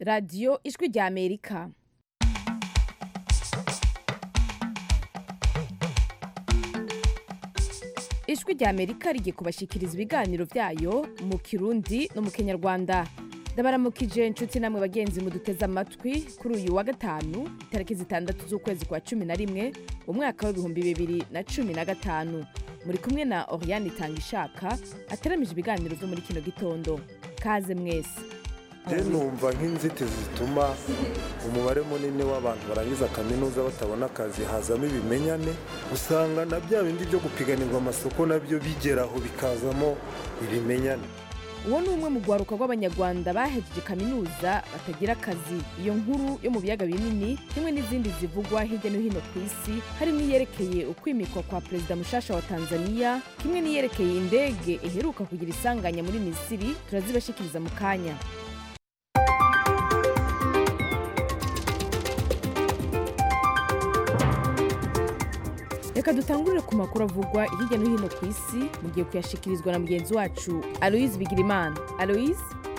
radiyo ijwi rya amerika ijwi rya amerika rigiye kubashyikiriza ibiganiro byayo mu kirundi no mu kinyarwanda ndabaramukije inshuti namwe bagenzi muduteze amatwi kuri uyu wa gatanu itariki zitandatu z'ukwezi kwa cumi na rimwe umwaka w'ibihumbi bibiri na cumi na gatanu muri kumwe na oriane itanga ishaka ateramije ibiganiro byo muri kino gitondo kaze mwese rero numva nk'inzitizi zituma umubare munini w'abantu barangiza kaminuza batabona akazi hazamo ibimenyane usanga na bya bindi byo gupiganirwa amasoko nabyo bigeraho bikazamo ibimenyane uwo ni umwe mu rwaruka rw'abanyarwanda bahejeje kaminuza batagira akazi iyo nkuru yo mu biyaga binini kimwe n'izindi zivugwa hirya no hino ku isi harimo iyerekeye ukwimikwa kwa perezida mushasha wa tanzania kimwe n'iyerekeye indege iheruka kugira isanganya muri misiri turazibashikiriza mu kanya reka dutangurire ku makuru avugwa hirya no hino ku isi mugiye kuyashikirizwa na mugenzi wacu aloise bigirimana aloise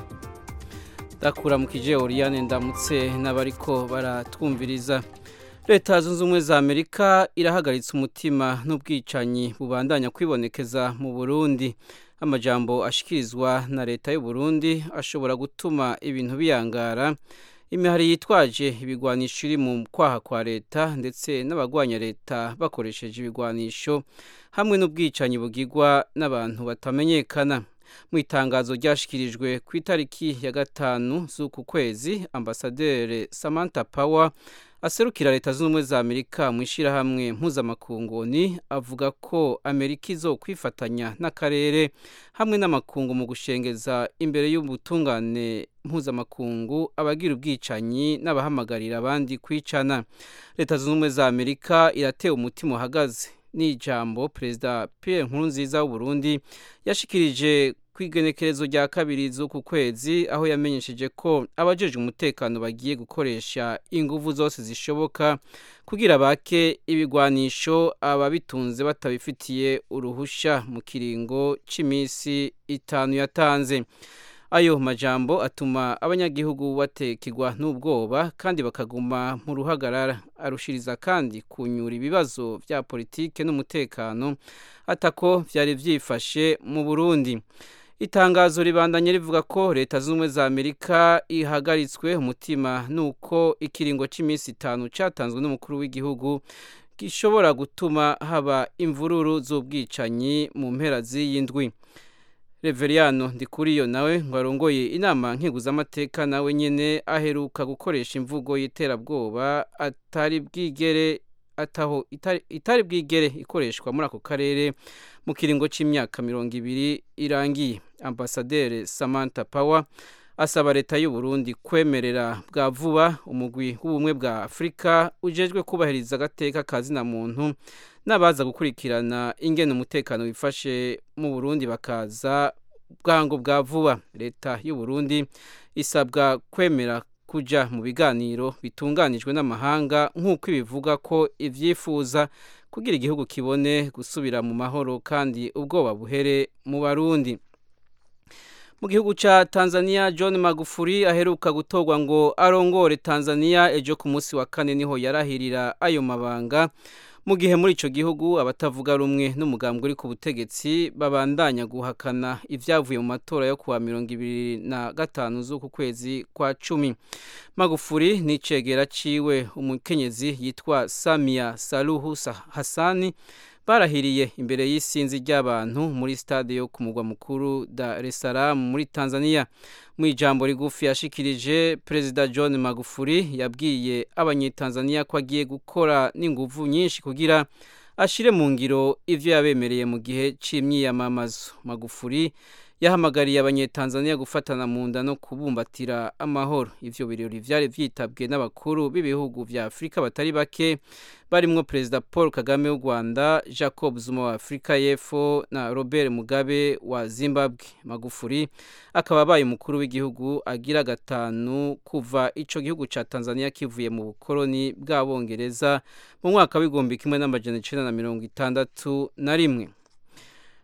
ndakura mu kije oriyane ndamutse n'abariko baratwumviriza leta zunze ubumwe za amerika irahagaritse umutima n'ubwicanyi bubandanya kwibonekeza mu burundi amajambo ashikirizwa na leta y'u Burundi ashobora gutuma ibintu biyangara imihari yitwaje ibigwanisho iri mu kwaha kwa leta ndetse n'abagwanya leta bakoresheje ibigwanisho hamwe n'ubwicanyi bugirwa n'abantu batamenyekana mu itangazo ryashikirijwe ku itariki ya gatanu z'uku kwezi ambasaderi samantha power aserukira leta zunze ubumwe za amerika mu ishyirahamwe mpuzamakunguni avuga ko amerika izo kwifatanya n'akarere hamwe n'amakungu mu gushengeza imbere y'ubutungane mpuzamakungu abagira ubwicanyi n'abahamagarira abandi kwicana leta zunze ubumwe za amerika iratewe umutima uhagaze n'ijambo perezida pierre nkurunziza w'uburundi yashikirije ku igenekerezo rya kabiri z'uku kwezi aho yamenyesheje ko abajejwe umutekano bagiye gukoresha inguvu zose zishoboka kugira bake ibigwanisho ababitunze batabifitiye uruhusha mu kiringo cy'iminsi itanu yatanze ayo majambo atuma abanyagihugu batekegwa n'ubwoba kandi bakaguma mu ruhagarara arushiriza kandi kunyura ibibazo bya politike n'umutekano atako byari byifashe mu burundi itangazo ribandanye rivuga ko leta z'ubumwe za amerika ihagaritswe umutima nuko ikiringo cy'iminsi itanu cyatanzwe n'umukuru w'igihugu gishobora gutuma haba imvururu z'ubwicanyi mu mpera z'iyi ndwi reveriyano ndikuriyo nawe ngo arongoye inama nkiguzamateka nawe nyine aheruka gukoresha imvugo y'iterabwoba atari bwigere ataho itari bwigere ikoreshwa muri ako karere mu kiringo cy'imyaka mirongo ibiri irangiye ambasaderi samantha power asaba leta y'u Burundi kwemerera bwa vuba umugwi w'ubumwe bwa afurika ujejwe kubahiriza agateka ka zina muntu n'abaza gukurikirana ingene umutekano wifashe mu burundi bakaza bwango bwa vuba leta y'u Burundi isabwa kwemera kuja mu biganiro bitunganijwe n'amahanga nk'uko ibivuga ko ivyifuza kugira igihugu kibone gusubira mu mahoro kandi ubwoba buhere mu barundi mu gihugu ca Tanzania John Magufuli aheruka gutorwa ngo arongore Tanzania ejo ku munsi wa kane niho yarahirira ayo mabanga mu gihe muri ico gihugu abatavuga rumwe n'umugambwe uri ku butegetsi babandanya guhakana ivyavuye mu matora yo kuwa mirongo ibiri na gatanu z'uku kwezi kwa cumi magufuri n'icegera ciwe umukenyezi yitwa samia saluhu hasani barahiriye imbere y'isinzi ry'abantu muri stade yo ku mugwa mukuru Dar es Salaam muri Tanzania mu ijambo rigufi yashikirije perezida John Magufuli yabwiye abanyetanzania ko agiye gukora n'inguvu nyinshi kugira ashire mu ngiro ivyo yabemereye mu gihe c'imyiyamamazo Magufuli yahamagariye abanyetanzania gufatana mu nda no kubumbatira amahoro ivyo birori vyari vyitabwe n'abakuru b'ibihugu vya afurika batari bake barimwo perezida paul kagame w'u rwanda jacob zuma wa afurika y'epfo na robert mugabe wa zimbabwe magufuri akaba abaye umukuru w'igihugu agira gatanu kuva ico gihugu ca tanzania kivuye mu bukoroni bw'abongereza mu mwaka w'igihumbi kimwe n'amajana icenda na mirongo itandatu na rimwe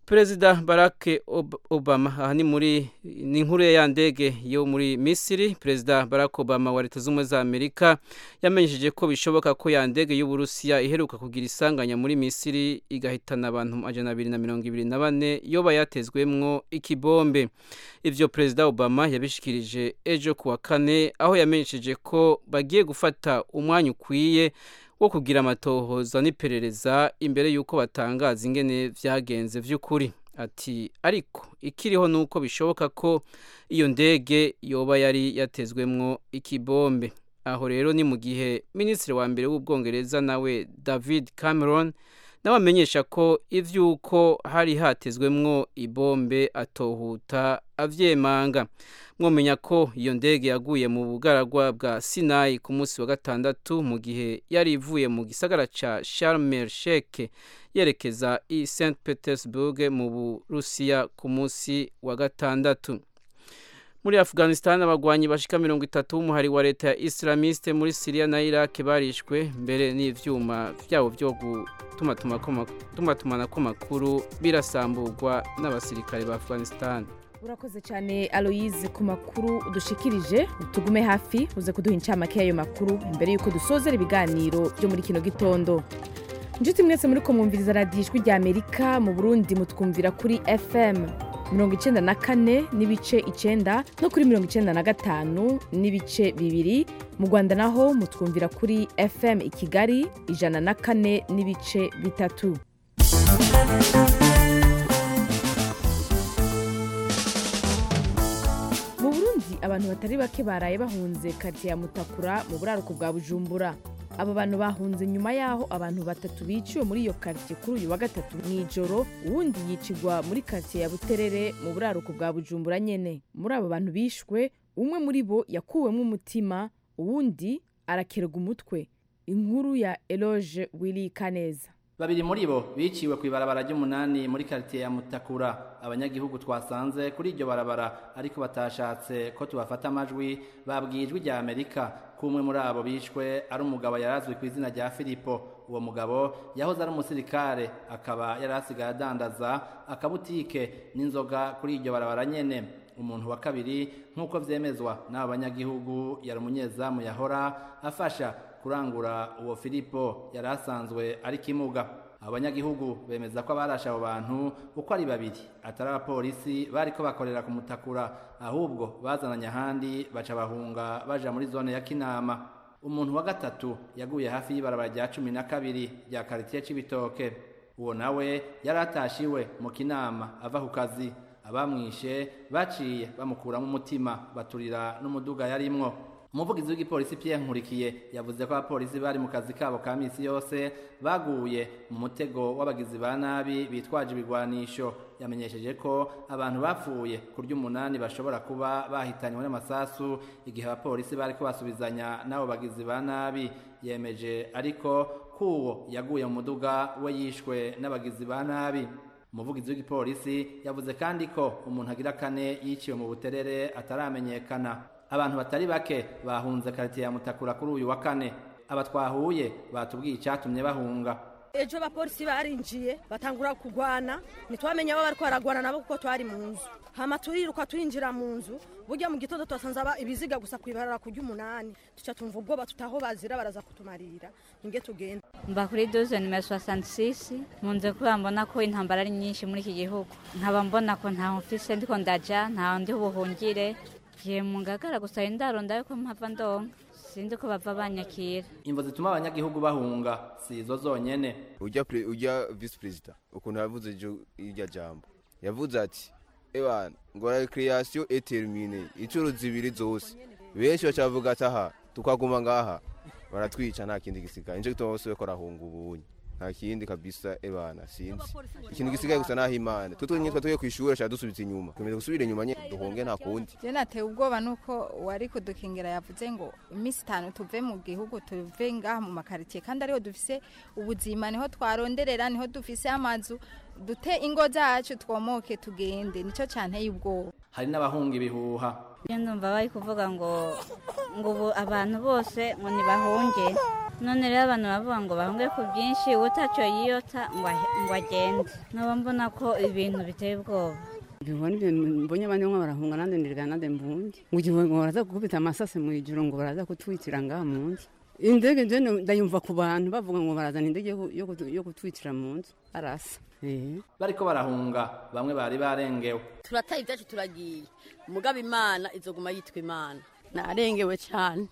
perezida barack obama aha ni muri ni inkuru ya ndege yo muri misiri perezida barack obama wa leta z'ubumwe za amerika yamenyesheje ko bishoboka ko ya ndege y'uburusiya iheruka kugira isanganya muri misiri igahitana abantu amajana abiri na mirongo ibiri na bane yoba yatezwemwo ikibombe ivyo perezida obama yabishikirije ejo kuwa kane aho yamenyesheje ko bagiye gufata umwanya ukwiye wo kugira amatohoza n'iperereza imbere y'uko batangaza ingene vyagenze vy'ukuri ati ariko ikiriho nuko bishoboka ko iyo ndege yoba yari yatezwemwo ikibombe aho rero ni mu gihe minisitiri wa mbere w'ubwongereza nawe david cameron nawe amenyesha ko ivy'uko hari hatezwemwo ibombe atohuta avyemanga mwomenya ko iyo ndege yaguye mu bugaragwa bwa sinayi ku munsi wa gatandatu mu gihe yari ivuye mu gisagara ca Sharm el Sheikh yerekeza i St Petersburg mu Burusiya ku munsi wa gatandatu muri Afghanistan abagwanyi bashika mirongo itatu b'umuhari wa leta ya Islamiste muri Syria na Iraq barishwe mbere n'ivyuma vyabo vyo gutumatumanako makuru birasamburwa n'abasirikare ba Afghanistan urakoze cyane aloyize ku makuru udushikirije tugume hafi uze kuduha incamake y'ayo makuru imbere y'uko dusozera ibiganiro byo muri kino gitondo inshuti mwese muri ko mwumviriza radiyo ijwi rya amerika mu burundi mutwumvira kuri fm mirongo icyenda na kane n'ibice icyenda no kuri mirongo icyenda na gatanu n'ibice bibiri mu rwanda naho mutwumvira kuri fm i kigali ijana na kane n'ibice bitatu mu burundi abantu batari bake baraye bahunze karitsiye ya mutakura mu buraruko bwa bujumbura abo bantu bahunze nyuma y'aho abantu batatu biciwe muri iyo karitsiye kuri uyu wa gatatu mu ijoro uwundi yicigwa muri karitsiye ya buterere mu buraruko bwa bujumbura nyene muri abo bantu bishwe umwe muri bo yakuwemo umutima uwundi arakerega umutwe inkuru ya eloge wili kaneza babiri muri bo biciwe ku ibarabara ry'umunani muri karitiye ya mutakura abanyagihugu twasanze kuri iryo barabara ariko batashatse ko tubafata amajwi babwiye ijwi rya amerika ko umwe muri abo bishwe ari umugabo yarazwi ku izina rya filipo uwo mugabo yahoze ari umusirikare akaba yari asigaye adandaza akabutike n'inzoga kuri iryo barabara nyene umuntu wa kabiri nk'uko vyemezwa n'abo banyagihugu yari umunyezamu yahora afasha kurangura uwo filipo yari asanzwe ari kimuga abanyagihugu bemeza ko abarashe abo bantu uko ari babiri atari abapolisi bariko bakorera ku mutakura ahubwo bazananye ahandi baca bahunga baja muri zone ya kinama umuntu wa gatatu yaguye hafi y'ibarabara rya cumi na kabiri rya karitiye c'ibitoke uwo nawe yari atashiwe mu kinama ava ku kazi abamwishe baciye bamukuramo umutima baturira n'umuduga yarimwo umuvugizi w'igipolisi Pierre Nkurikiye yavuze ko abapolisi bari mu kazi kabo ka misi yose baguye mu mutego w'abagizi ba nabi bitwaje ibigwanisho yamenyesheje ko abantu bapfuye kurya umunani bashobora kuba bahitanywe n'amasasu igihe abapolisi bariko basubizanya n'abo bagizi ba nabi yemeje ariko kuwo yaguye mu muduga we yishwe n'abagizi ba nabi umuvugizi w'igipolisi yavuze kandi ko umuntu agira kane yiciwe mu buterere ataramenyekana abantu batari bake bahunze karitiye ya mutakura kuri uyu wa kane aba twahuye batubwiye icyatumye bahunga ejo abapolisi barinjiye batangura kugwana ntitwamenye abo bariko baragwana nabo kuko twari mu nzu hama turiruka turinjira mu nzu burya mu gitondo twasanze ibiziga gusa kwibarara kurya umunani tuca tumva ubwoba tutaho bazira baraza kutumarira ninge tugenda mba kuri doze nimero soixante munze kuba mbona ko intambara ari nyinshi muri iki gihugu nkaba mbona ko ntaho mfise ndiko ndaja ntaho ndi buhungire giye mu ngagara gusa indaro ndayo ko mpava ndonka sinzi ko bava banyakira imvo zituma abanyagihugu bahunga si izo zonyene ujya ujya visi perezida ukuntu yavuze irya jambo yavuze ati ebana ngo recreation et termine inshuro zibiri zose benshi bacavuga ati aha tukaguma ngaha baratwica nta kindi gisigaye nico gituma bose bariko barahunga ubunye nta kindi kabisa ebana sinzi ikintu gisigaye gusa naho imana twe twenyine twatuye ku ishuri ashaka dusubiza inyuma twemeze gusubira inyuma nye duhunge nta kundi je natewe ubwoba nuko wari kudukingira yavuze ngo iminsi itanu tuve mu gihugu tuve ngaha mu makaritsiye kandi ariho dufise ubuzima niho twaronderera niho dufise amazu dute ingo zacu twomoke tugende nico cyanteye ubwoba hari n'abahunga ibihuha iyo ndumva bari kuvuga ngo ngo ubu abantu bose ngo ntibahunge none rero abantu bavuga ngo bahunge ku bwinshi utacyo yiyota ngo ahe- ngo agende nkaba mbona ko ibintu biteye ubwoba Bibona ibintu mbonye abandi bamwe barahunga nande ndirga nande mbunge ngo igihe ngo baraza gukubita amasase mu ijoro ngo baraza kutwitira ngaha mu nzu indege je ndayumva ku bantu bavuga ngo barazana indege yo ku- yo kutu- yo kutwitira mu nzu arasa eh bariko barahunga bamwe bari barengewe turataye ibyacu turagiye mugabo imana izoguma yitwa imana narengewe cyane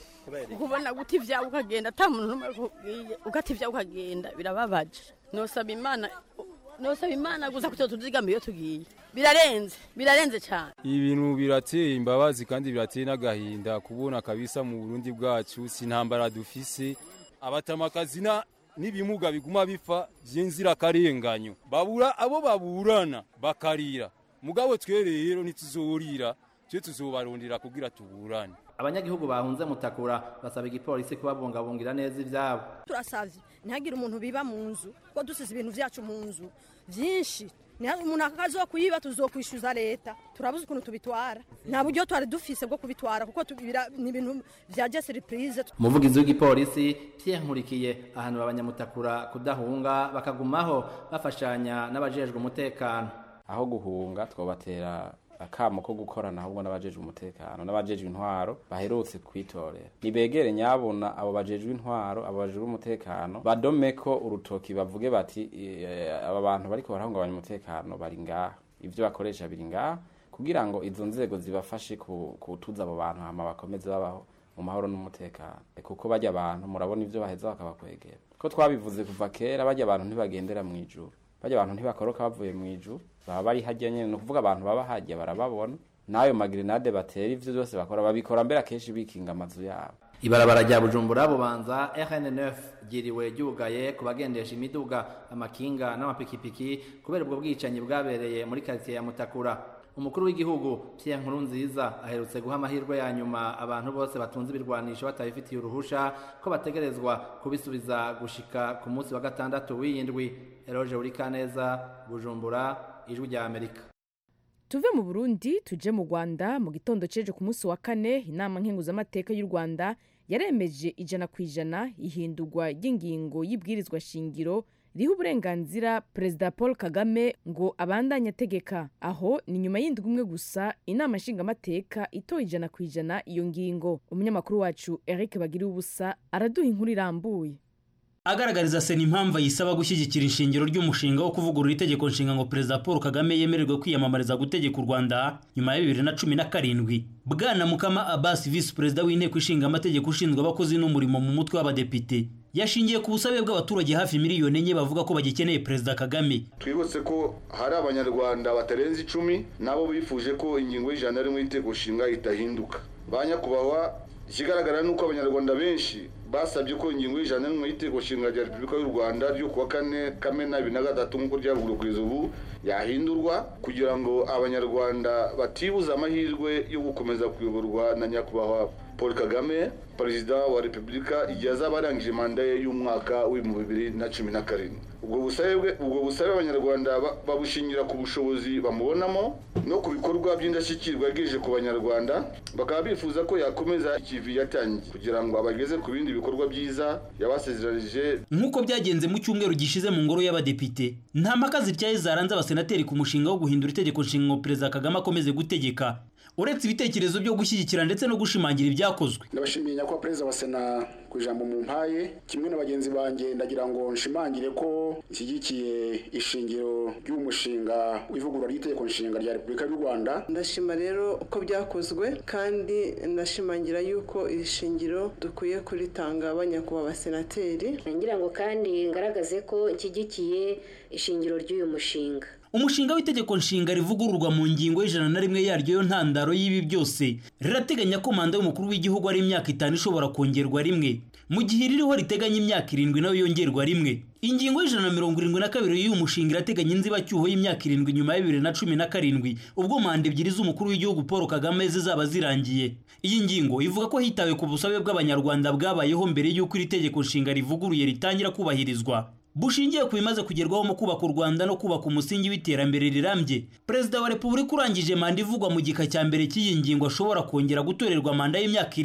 kubona guta ibyawe ukagenda ata muntu n'umwe akubwiye ugata ibyawe ukagenda birababaje nosaba imana nosaba imana gusa kugira tuzigame iyo tugiye birarenze birarenze cyane ibintu birateye imbabazi kandi birateye n'agahinda kubona kabisa mu burundi bwacu si intambara dufise abatamakazi na n'ibimuga biguma bipfa by'inzirakarenganyo babura abo baburana bakarira mugabo twe rero ntituzorira twe tuzobarondera kugira tuburane abanyagihugu bahunze mutakura basaba igipolisi kubabungabungira neza ivyabo turasavye ntihagire umuntu biba mu nzu ko dusize ibintu vyacu mu nzu vyinshi Niha- umuntu akazokuyiba tuzokwishyuza leta turabuze ukuntu tubitwara nta buryo twari dufise bwo kubitwara kuko tubira- ni ibintu vya jesiripurize umuvugizi w'igipolisi Pierre Nkurikiye ahanura abanyamutakura kudahunga bakagumaho bafashanya n'abajejwe umutekano aho guhunga twobatera akamo ko gukorana ahubwo n'abajejwe umutekano n'abajejwe intwaro baherutse kwitorera nibegere nyabona abo bajejwe intwaro abo bajejwe umutekano badomeko urutoki bavuge bati "Eh, aba bantu bariko barahungabanya umutekano bari ngaha ivyo bakoresha biri ngaha kugira ngo izo nzego zibafashe ku- kutuza abo bantu hama bakomeze babaho mu mahoro n'umutekano kuko bajya abantu murabona ivyo baheza bakabakwegera ko twabivuze kuva kera bajya abantu ntibagendera mu ijuru bajya abantu ntibakoroka bavuye mu ijuru baba bari hajya nyene ni ukuvuga abantu baba hajya barababona n'ayo magrenade batera ivyo byose bakora babikora mbere akenshi bikinga amazu yabo ibarabara rya bujumbura bubanza rn9 ryiriwe ryugaye ku bagendesha imiduga amakinga n'amapikipiki kubera ubwo bwicanyi bwabereye muri karitsiye ya mutakura umukuru w'igihugu pierre nkurunziza aherutse guha amahirwe ya nyuma abantu bose batunze ibirwanisho batabifitiye uruhusha ko bategerezwa kubisubiza gushika ku munsi wa gatandatu w'iyindwi eroge urikaneza bujumbura ijwi rya amerika tuve mu burundi tuje mu rwanda mu gitondo ceje ku munsi wa kane inama nkenguzamateka y'u rwanda yaremeje ijana ku ijana ihindurwa ry'ingingo y'ibwirizwa shingiro riha uburenganzira perezida paul kagame ngo abandanye ategeka aho ni nyuma y'indwi umwe gusa inama nshingamateka itoye ijana ku ijana iyo ngingo umunyamakuru wacu eric bagiriye ubusa araduha inkuru irambuye agaragariza sena impamvu yisaba gushyigikira ishingiro ry'umushinga wo kuvugurura itegeko nshinga ngo perezida paul kagame yemererwe kwiyamamariza gutegeka u rwanda nyuma ya bibiri na cumi na karindwi bwana mukama abasi visi perezida w'inteko ishinga amategeko ushinzwe abakozi n'umurimo mu mutwe w'abadepite yashingiye ku busabe bw'abaturage hafi miliyoni enye bavuga ko bagikeneye perezida kagame twibutse ko hari abanyarwanda batarenze icumi nabo bifuje ko ingingo y'ijana rimwe y'inteko nshinga itahinduka ba nyakubahwa ikigaragara ni uko abanyarwanda benshi basabye ko ingingo y'ijana n'imwe y'iteko nshinga rya repubulika y'u rwanda ryo kuwa kane kamena bibiri na gatatu nk'uko ryavuguruwe kugeza ubu yahindurwa kugira ngo abanyarwanda batibuza amahirwe yo gukomeza kuyoborwa na nyakubahwa paul kagame perezida wa repubulika igihe azaba arangije manda ye y'umwaka w'ibihumbi bibiri na cumi na karindwi ubwo busabe bwe- ubwo busabe abanyarwanda ba- babushingira ku bushobozi bamubonamo no ku bikorwa by'indashyikirwa yagejeje ku banyarwanda bakaba bifuza ko yakomeza ikivi yatangiye kugira ngo abageze ku bindi bikorwa byiza yabasezeranije nk'uko byagenze mu cyumweru gishize mu ngoro y'abadepite nta mpaka zityaye zaranze abasenateri ku mushinga wo guhindura itegeko nshinga ngo perezida kagame akomeze gutegeka uretse ibitekerezo byo gushyigikira ndetse no gushimangira ibyakozwe ndabashimiye nyakubahwa perezida wa sena ku ijambo mu mpaye kimwe na bagenzi banjye ndagira ngo nshimangire ko nshyigikiye ishingiro ry'umushinga w'ivugurura ry'itegeko nshinga rya repubulika y'u rwanda ndashima rero uko byakozwe kandi ndashimangira yuko iri shingiro dukwiye kuritanga abanyakubahwa abasenateri ngira ngo kandi ngaragaze ko nshyigikiye ishingiro ry'uyu mushinga umushinga w'itegeko nshinga rivugururwa mu ngingo y'ijana na rimwe yaryo yo ntandaro y'ibi byose rirateganya ko manda y'umukuru w'igihugu ari imyaka itanu ishobora kongerwa rimwe mu gihe iririho riteganya imyaka irindwi nayo yongerwa rimwe ingingo y'ijana na mirongo irindwi na kabiri y'uyu mushinga irateganya inzibacyuho y'imyaka irindwi nyuma ya bibiri na cumi na karindwi ubwo manda ebyiri z'umukuru w'igihugu paul kagame zizaba zirangiye iyi ngingo ivuga ko hitawe ku busabe bw'abanyarwanda bwabayeho mbere y'uko iri tegeko nshinga rivuguruye ritangira kubahirizwa bushingiye ku bimaze kugerwaho mu kubaka u rwanda no kubaka umusingi w'iterambere rirambye perezida wa repubulika urangije manda ivugwa mu gika cya mbere cy'iyi ngingo ashobora kongera gutorerwa manda y'imyaka irindwi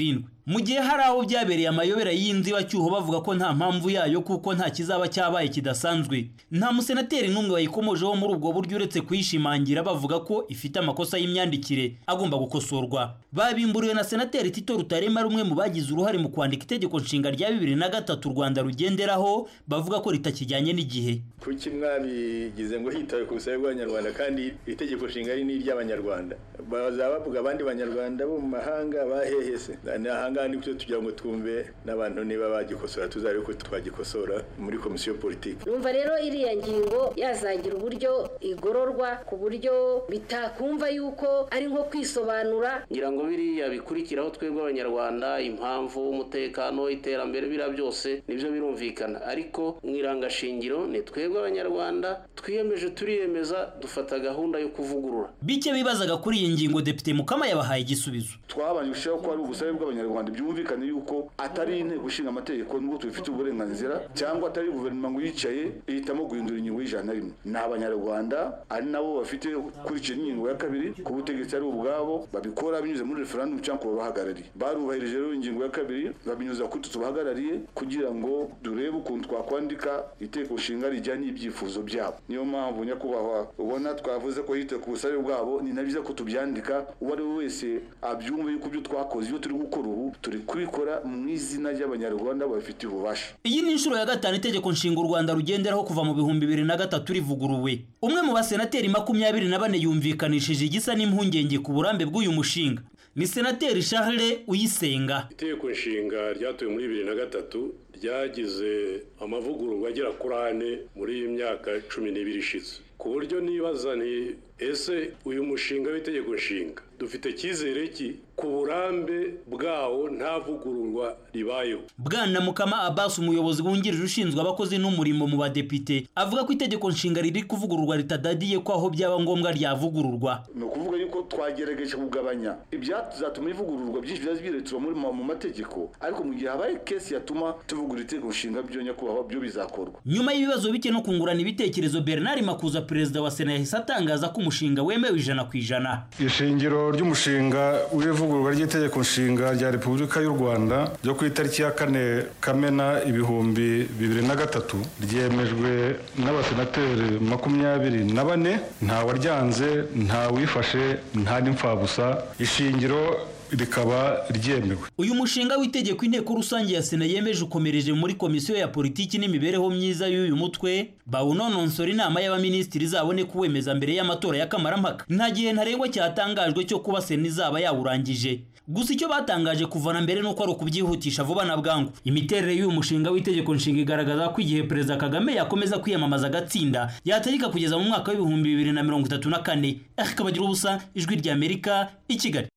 mu gihe hari aho byabereye amayobera y'inzibacyuho bavuga ko nta mpamvu yayo kuko nta kizaba cyabaye kidasanzwe nta musenateri n'umwe wayikomojeho muri ubwo buryo uretse kuyishimangira bavuga ko ifite amakosa y'imyandikire agomba gukosorwa babimburiwe na senateri tito rutarema rumwe mu bagize uruhare mu kwandika itegeko nshinga rya bibiri na gatatu u rwanda rugenderaho bavuga ko ritakijyanye n'igihe kuki mwabigize ngo hitawe ku busabe bw'abanyarwanda kandi itegeko nshinga ari n'iry'abanyarwanda bazaba bavuga abandi banyarwanda bo mu mahanga bahehese ni ahangaha nibyo tugira ngo twumve n'abantu niba bagikosora tuzabe ko twagikosora muri komisiyo politiki numva rero iriya ngingo yazagira uburyo igororwa ku buryo bitakumva yuko ari nko kwisobanura ngira ngo biriya bikurikiraho twebwe abanyarwanda impamvu umutekano iterambere biriya byose nibyo birumvikana ariko mu irangashingiro ni twebwe abanyarwanda twiyemeje turiyemeza dufata gahunda yo kuvugurura bike bibazaga kuri iyi ngingo depite mukama yabahaye igisubizo twabanje gushyiraho ko ari ubusabe bw'abanyarwanda byumvikane yuko atari inteko ishinga amategeko nubwo tubifitiye uburenganzira cyangwa atari guverinoma ngo yicaye ihitamo guhindura ingingo y'ijana na rimwe ni abanyarwanda ari nabo bafite kurikira ingingo ya kabiri ku butegetsi ari ubwabo babikora binyuze muri referendum cyangwa ku babahagarariye barubahirije rero ingingo ya kabiri babinyuza kuri twe tubahagarariye kugira ngo durebe ukuntu twakwandika iteko nshinga rijyanye n'ibyifuzo byabo niyo mpamvu nyakubahwa ubona twavuze ko hitewe ku busabe bwabo ni na byiza ko tubyandika uwo ari we wese abyumva yuko ibyo twakoze ibyo turi gukora ubu turi kubikora mu izina ry'abanyarwanda babifitiye ububasha iyi ni inshuro ya gatanu itegeko nshinga u rwanda rugenderaho kuva mu bihumbi bibiri na gatatu rivuguruwe umwe mu basenateri makumyabiri na bane yumvikanishije igisa n'impungenge ku burambe bw'uyu mushinga ni senateri charles uyisenga itegeko nshinga ryatowe muri bibiri na gatatu ryagize amavugururwa agera kuri ane muri iyi myaka cumi n'ibiri ishize ku buryo nibaza nti ese uyu mushinga w'itegeko nshinga dufite icyizere ki ku burambe bwawo nta vugururwa ribayeho bwana mukama abasi umuyobozi wungirije ushinzwe abakozi n'umurimo mu badepite avuga ko itegeko nshinga riri kuvugururwa ritadadiye ko aho byaba ngombwa ryavugururwa ni ukuvuga yuko twagerageje kugabanya ibyatuma ivugururwa byinshi biba biretura muri mu mategeko ariko mu gihe habaye kesi yatuma tuvugura itegeko nshinga byo nyakubahwa byo bizakorwa nyuma y'ibibazo bike no kungurana ibitekerezo bernard makuza perezida wa sena yahise atangaza ko umushinga wemewe ijana ku ijana ishingiro ry'umushinga w'ivugururwa ry'itegeko nshinga rya repubulika y'u rwanda ryo ku itariki ya kane kamena ibihumbi bibiri na gatatu ryemejwe n'abasenateri makumyabiri na bane nta waryanze nta wifashe nta n'imfabusa ishingiro rikaba ryemewe uyu mushinga w'itegeko inteko rusange ya sena yemeje ukomereje muri komisiyo ya politiki n'imibereho myiza y'uyu mutwe bawunononsora inama y'abaminisitiri izabone kuwemeza mbere y'amatora y'akamarammpaka nta gihe ntarengwa cyatangajwe cyo kuba sena izaba yawurangije gusa icyo batangaje kuvana mbere nuko ari ukubyihutisha vuba na bwangu imiterere y'uyu mushinga w'itegeko nshinga igaragaza ko igihe perezida kagame yakomeza kwiyamamaza agatsinda yategeka kugeza mu mwaka w'ibihumbi bibiri na mirongo itatu na kane akabagira ubusa ijwi ry'amerika i kigali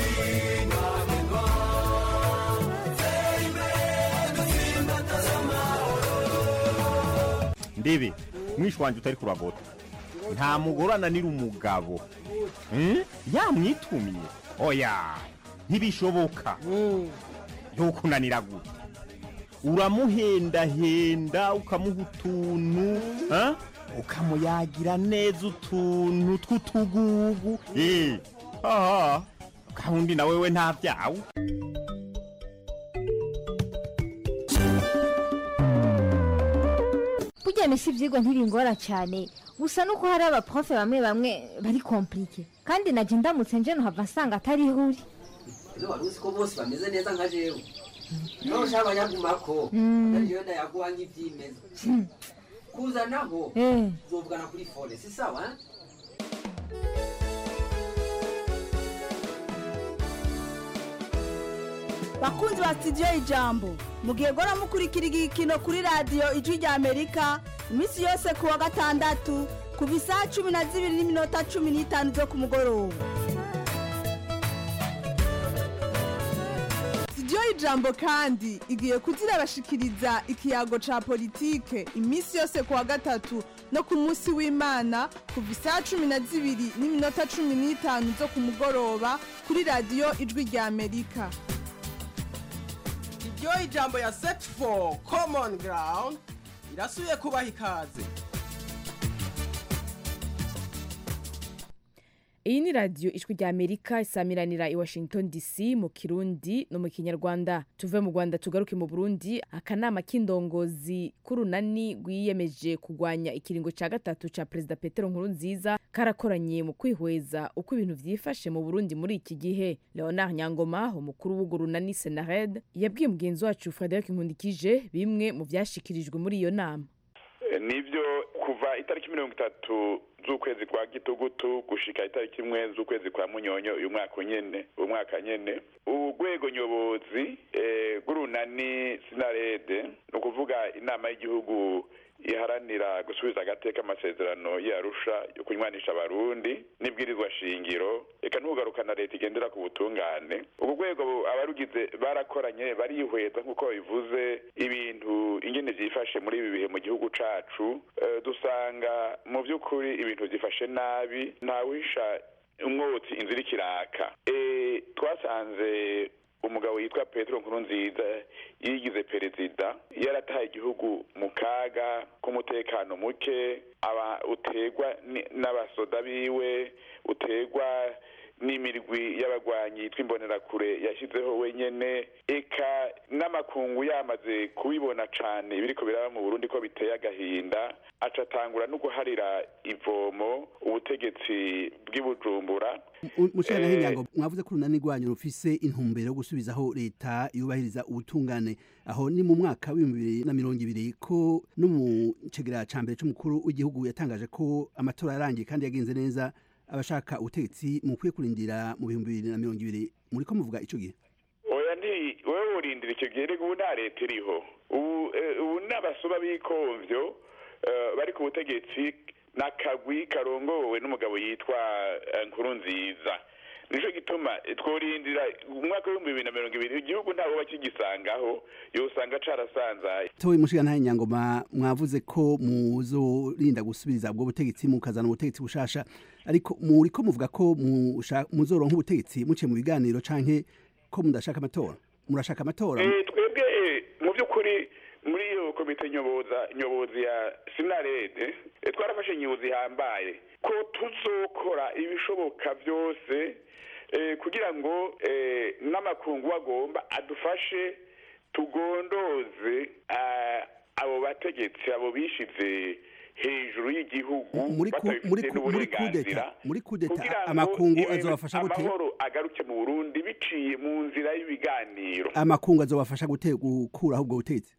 ndebe mwishi wanjye utari kuragota nta mugore ananira umugabo yamwitumye oya ntibishoboka ntukunanira gute uramuhendahenda ukamuha utuntu ukamuyagira neza utuntu tw'utugugu aha gahunda na wewe nta byawe burya misi ibyigwa ntibingora cyane gusa nuko hari abaprofe bamwe bamwe bari komplike kandi najya ndamutse nje nuhava nsanga atari ihuri ino wari uzi ko bose bameze neza nka jewe niba ushaka abanyagumako jewe ndayaguha nk'ibyimeza kuzanaho uzovugana kuri fone si sawa bakunzi ba sitidiyo ijambo mugihe gora mukurikira igikino kuri radiyo ijwi rya amerika iminsi yose ku wa gatandatu kuva isaha cumi na zibiri n'iminota cumi n'itanu zo ku mugoroba sitidiyo y'ijambo kandi igiye kuzirabashikiriza ikiyago ca politike iminsi yose ku wa gatatu no ku munsi w'imana kuva isaha cumi na zibiri n'iminota cumi n'itanu zo ku mugoroba kuri radiyo ijwi rya amerika iryo ijambo ya set for common ground irasubiye kubaha ikaze iyi ni radiyo ijwi rya amerika isamiranira i washington dc mu kirundi no mu kinyarwanda tuve mu rwanda tugaruke mu burundi akanama k'indongozi k'urunani rwiyemeje kurwanya ikiringo cya gatatu cya perezida petero nkurunziza karakoranye mu kwihweza uko ibintu vyifashe mu burundi muri iki gihe leonard nyangoma umukuru w'urwo runani senared yabwiye mugenzi wacu frederic nkundikije bimwe mu vyashikirijwe muri iyo nama nibyo kuva itariki mirongo itatu z'ukwezi kwa gitugutu gushika itariki imwe z'ukwezi kwa munyonyo uyu mwaka nyene uyu mwaka nyene urwego nyobozi rw'urunani sinarede ni ukuvuga inama y'igihugu iharanira gusubiza agateka amasezerano yarusha yo kunywanisha abarundi n'ibwirizwa shingiro reka ntugarukana leta igendera ku butungane ubwo rwego abarugize barakoranye barihweza nk'uko bivuze ibintu ingene vyifashe muri ibi bihe mu gihugu cacu dusanga mu vy'ukuri ibintu vyifashe nabi ntawisha umwotsi inzira ikiraka twasanze umugabo yitwa petero nkurunziza yigize perezida yarataye igihugu mu kaga k'umutekano muke aba uterwa n'abasoda biwe uterwa n'imirwi y'abagwanyi yitwa imbonerakure yashyizeho wenyene eka n'amakungu yamaze kubibona cane ibiriko biraba mu burundi ko biteye agahinda aca atangura no guharira ivomo ubutegetsi bw'ibujumbura mushana hinyango mwavuze ko urunani rwanyu rufise intumbero yo gusubizaho leta yubahiriza ubutungane aho ni mu mwaka w'ibihumbi bibiri na mirongo ibiri ko no mu cegera ca mbere c'umukuru w'igihugu yatangaje ko amatora yarangiye kandi yagenze neza abashaka ubutegetsi mukwiye kurindira mu bihumbi bibiri na mirongo ibiri muriko muvuga ico gihe oya nti wewe urindira icyo gihe ubu nta leta iriho ubu n'abasuba b'ikomvyo bari ku butegetsi n'akagwi karongowe n'umugabo yitwa nkurunziza nico gituma tworindira umwaka w'ibihumbi bibiri na mirongo ibiri igihugu ntawe bakigisangaho yosanga carasanzaye towe mushiga ntahe nyangoma mwavuze ko muzorinda gusubiriza ubwo butegetsi mukazana ubutegetsi bushasha ariko muriko muvuga ko muzoronka ubutegetsi muciye mu biganiro canke ko mudashaka amatora murashaka amatora twebwe mu by'ukuri muri iyo komite nyoboza nyobozi ya sinarede twarafashe nyobozi ihambaye ko tuzokora ibishoboka byose kugira ngo n'amakungu agomba adufashe tugondoze abo bategetsi abo bishize hejuru y'igihugu batabifite n'uburenganzira muri kudeta amakungu azobafasha gute amahoro agaruke mu burundi biciye mu nzira y'ibiganiro amakungu azobafasha gute gukuraho ubwo butegetsi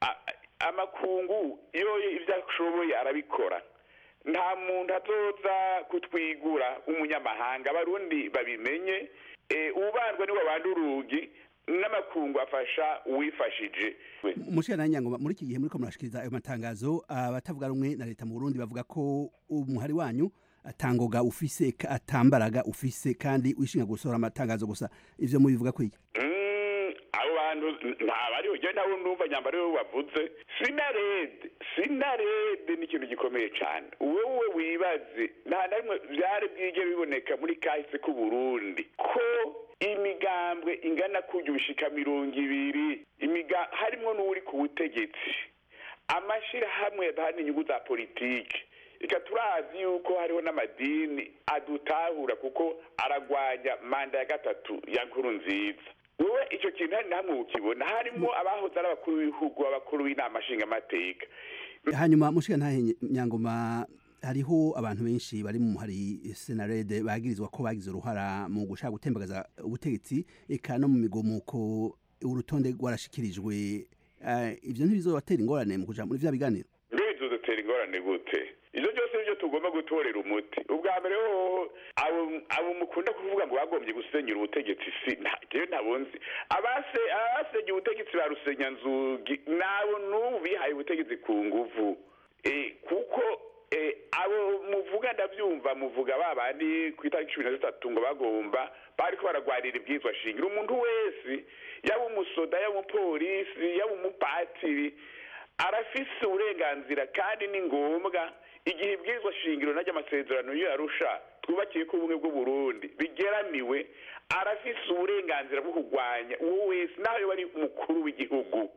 amakungu iyo ibyo ashoboye arabikora nta muntu azoza kutwigura umunyamahanga abarundi babimenye ubandwa niwe abandi urugi n'amakungu afasha uwifashije mushira na nyangoma muri iki gihe muriko murashikiriza ayo matangazo abatavuga rumwe na leta mu Burundi bavuga ko umuhari wanyu atangoga ufise atambaraga ufise kandi wishinga gusohora amatangazo gusa ivyo mubivuga ko iki abo bantu ntabariho je nawe ndumva nyambaro yo bavuze sinarede sinarede ni ikintu gikomeye cyane wewe wibaze nta na rimwe vyari bwige biboneka muri kahise k'u Burundi ko imigambwe ingana kujya ubushika mirongo ibiri imiga harimwo n'uri ku butegetsi amashirahamwe adahana inyungu za politiki reka turazi yuko hariho n'amadini adutahura kuko aragwanya manda ya gatatu ya nkuru nziza wowe icyo kintu hari namwe ukibona harimo abahoze ari abakuru b'ibihugu abakuru b'inama nshingamateka hanyuma mushika ntahe nyangoma hariho abantu benshi bari mu hari senarede bagirizwa ko bagize uruhara mu gushaka gutembagaza ubutegetsi eka no mu migomuko urutonde rwarashikirijwe ivyo ntibizobatera ingorane mu kuja muri vya biganiro mbe bizodutera ingorane gute ivyo byose nivyo tugomba gutorera umuti ubwa mbere hoho abo mukunda kuvuga ngo bagombye gusenyura ubutegetsi si jewe ntabonzi abase abasenye ubutegetsi ba rusenyanzugi nabo n'ubu bihaye ubutegetsi ku nguvu kuko abo muvuga ndabyumva muvuga ba bandi ku itariki cumi na zitatu ngo bagomba bariko baragwarira ibwizwa shingiro umuntu wese yaba umusoda yaba umupolisi yaba umupatiri arafise uburenganzira kandi ni ngombwa igihe ibwirizwa shingiro najya amasezerano yo yarusha twubakiye ko ubumwe bw'uburundi bigeramiwe arafise uburenganzira bwo kurwanya uwo wese naho yoba ari umukuru w'igihugu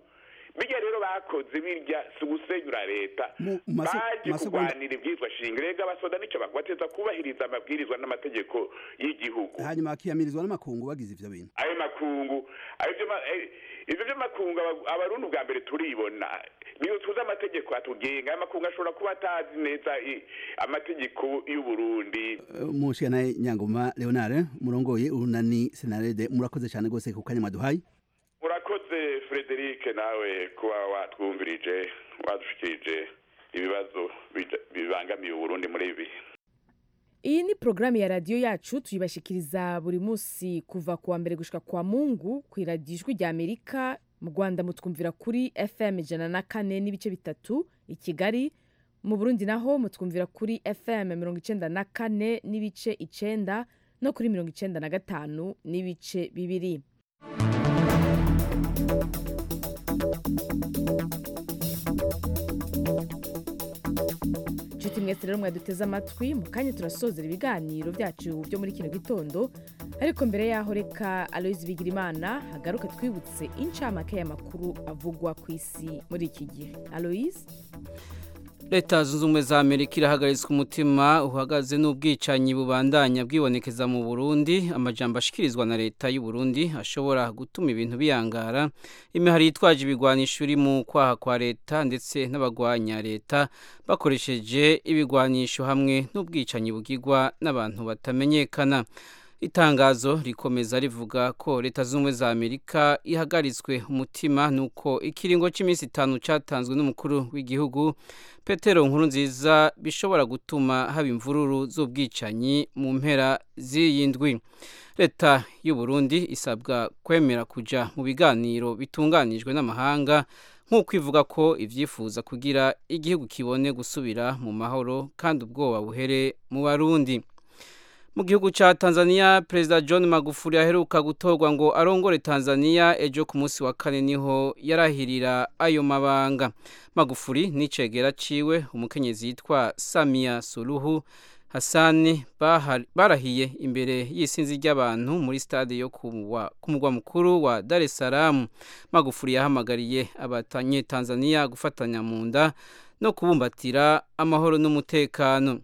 bijya rero bakoze birya si ugusenyura leta Mu- mu maso- baje masegonda- kurwanira ibyitwa shinga rega abasoda nicyo bateza kubahiriza amabwirizwa n'amategeko y'igihugu hanyuma akiyamirizwa n'amakungu bagize ivyo bintu ayo makungu ayo byo ma- eh, ivyo by'amakungu aba- abarundi ubwa mbere turibona niyo tuzi amategeko atugenga ayo makungu ashobora kuba atazi neza i- amategeko y'uburundi mushikana nyangoma leonard murongoye urunani senarede murakoze cyane rwose ku kanya mwaduhaye urakoze frederic nawe kuba watwumvirije wadushikirije ibibazo bija- bibangamiye uburundi muri ibi iyi ni porogaramu ya radiyo yacu tuyibashikiriza buri munsi kuva ku wa mbere gushika kwa mungu ku iradiyo ijwi rya amerika mu rwanda mutwumvira kuri fm ijana na kane n'ibice bitatu i kigali mu burundi naho mutwumvira kuri fm mirongo icenda na kane n'ibice icenda no kuri mirongo icenda na gatanu n'ibice bibiri nshuti mwese rero mwaduteze amatwi mu kanya turasozera ibiganiro byacu byo muri kino gitondo ariko mbere yaho reka aloyizi bigirimana hagaruka twibutse incamake y'amakuru avugwa ku isi muri iki gihe aloyizi leta zunze ubumwe za amerika irahagaritswe umutima uhagaze n'ubwicanyi bubandanya bwibonekeza mu burundi amajambo ashikirizwa na leta y'u Burundi ashobora gutuma ibintu biyangara imihari yitwaje ibigwanisho iri mu kwaha kwa leta ndetse n'abagwanya leta bakoresheje ibigwanisho hamwe n'ubwicanyi bugirwa n'abantu batamenyekana itangazo rikomeza rivuga ko leta z'ubumwe za amerika ihagaritswe umutima nuko ikiringo cy'iminsi itanu cyatanzwe n'umukuru w'igihugu petero nkuru nziza bishobora gutuma haba imvururu z'ubwicanyi mu mpera z'iyi ndwi leta y'u Burundi isabwa kwemera kujya mu biganiro bitunganijwe n'amahanga nk'uko ivuga ko ibyifuza kugira igihugu kibone gusubira mu mahoro kandi ubwoba buhere mu barundi mu gihugu cya tanzania perezida john magufuli aheruka gutorwa ngo arongore tanzania ejo ku munsi wa kane niho yarahirira ayo mabanga magufuli n'icegera ciwe umukenyezi yitwa samia suluhu hasani barahiye imbere y'isinzi ry'abantu muri stade yo ku mugwa mukuru wa dar es salaam magufuli yahamagariye abatanyetanzania gufatanya mu nda no kubumbatira amahoro n'umutekano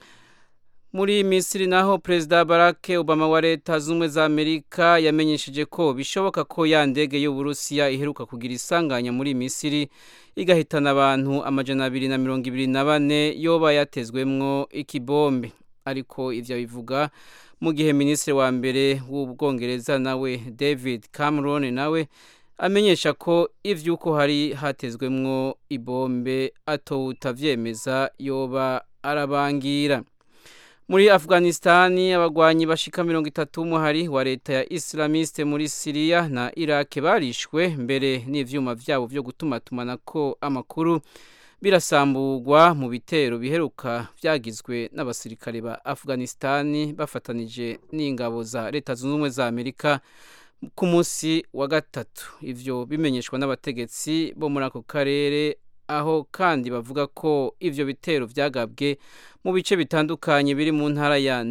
muri misiri naho perezida barack obama wa leta z'ubumwe za amerika yamenyesheje ko bishoboka ko ya ndege y'uburusiya iheruka kugira isanganya muri misiri igahitana abantu amajana abiri na mirongo ibiri na bane yoba yatezwemwo ikibombe ariko ivyo bivuga mu gihe minisitiri wa mbere w'ubwongereza nawe david cameron nawe amenyesha ko ivy'uko hari hatezwemwo ibombe atowutavyemeza yoba arabangira muri afghanistani abagwanyi bashika mirongo itatu w'umuhari wa leta ya islamiste muri siriya na irake barishwe mbere n'ivyuma vyabo vyo gutumatumanako amakuru birasamburwa mu bitero biheruka vyagizwe n'abasirikare ba afghanistani bafatanije n'ingabo za leta zunze ubumwe za amerika ku munsi wa gatatu ivyo bimenyeshwa n'abategetsi bo muri ako karere aho kandi bavuga ko ivyo bitero vyagabwe mu bice bitandukanye biri mu ntara ya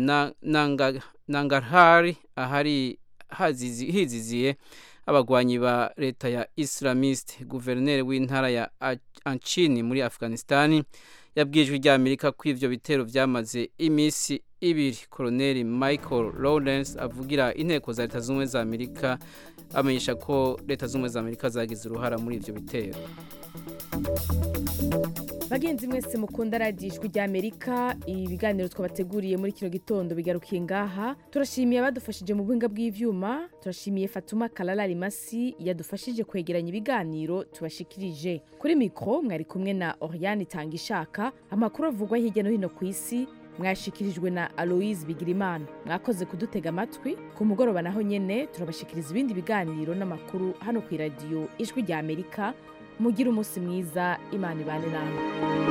nangarhari ahari hiziziye abagwanyi ba leta ya islamiste guverineri w'intara ya anchini muri afghanistani yabwijwe rya amerika ko ivyo bitero vyamaze imisi ibiri koloneli michael lawrence avugira inteko za leta z'ubumwe za amerika amenyesha ko leta z'ubumwe za amerika zagize uruhara muri ivyo bitero bagenzi mwese mukunda radiyo ijwi rya amerika ibiganiro twabateguriye muri kino gitondo bigarukiye ngaha turashimiye abadufashije mu buhinga bw'ivyuma turashimiye fatuma kararari masi yadufashije kwegeranya ibiganiro tubashikirije kuri mikoro mwari kumwe na oriane itanga ishaka amakuru avugwa hirya no hino ku isi mwashikirijwe na aloise bigirimana mwakoze kudutega amatwi ku mugoroba naho nyene turabashikiriza ibindi biganiro n'amakuru hano ku iradiyo ijwi rya amerika mugire umunsi mwiza imana ibane namwe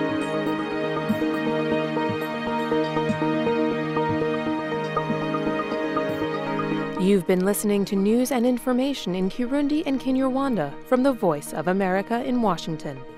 You've been listening to news and information in Kirundi and Kinyarwanda from the Voice of America in Washington.